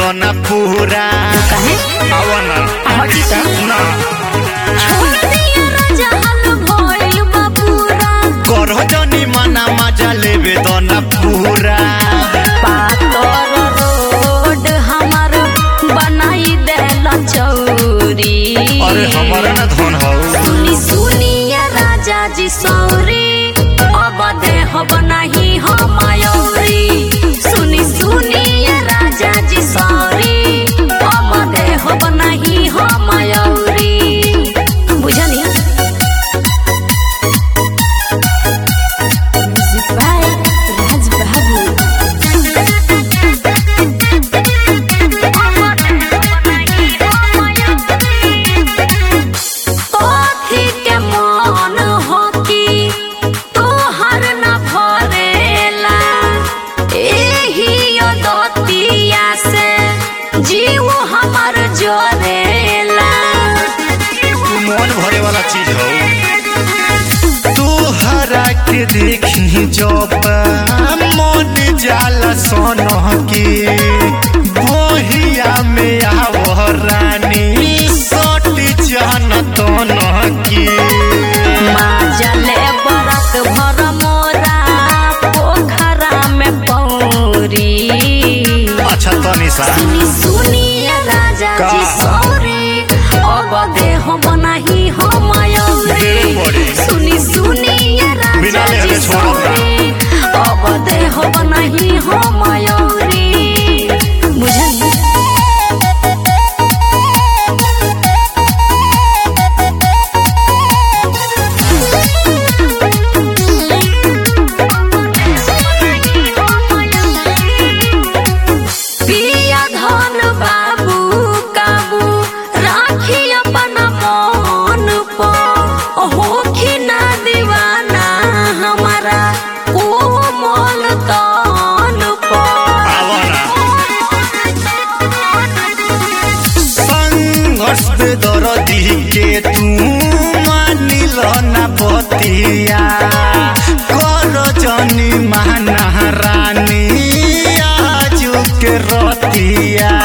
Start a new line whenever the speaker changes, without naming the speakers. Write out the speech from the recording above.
दो ना पूरा
कहे
आवा ना
हटी त
ना
छोड़ दिया राजा हाल भइल बाबूरा
करह जनी माना मजा लेवे दो ना पूरा
पातर रोड हमर बनाई देला चौरी
अरे हमारा ना धन हो
सुनी सुनिया राजा जी सौरी अब देह बनाही हम मयूरी सुनी सुनिया राजा जी सौरी अब देह बनाही हम मयूरी बुझनी Music by Raj Babu. कथी के मन हो कि तोहर न भरेला एही दतिया से जीव हमर जरेला
तू मन भरे वाला चीज हो तू हरा के देखी जब मन जाला सोन के बहिया में आव रानी सट जान तन के
माजले बरत भर मोरा पोखरा में पौरी
अच्छा तनी सा
सुनी सुनिए राजा
का?
जी सौरी अब देह बनाही हम
देह बड़ी।
सुनी सुनिए
बिना
राजा
लेहले
जी
छोड़ब ना।
सौरी अब देह बनाही हम बुझली पिया धन बाबू काबू राखी अपन मन पर होखी ना दीवाना हमारा कोमल तन पर
आवा ना संघर्ष पे दर्दी के तू मानिल ना बतिया कर जनी माना रानी आजू के रतिया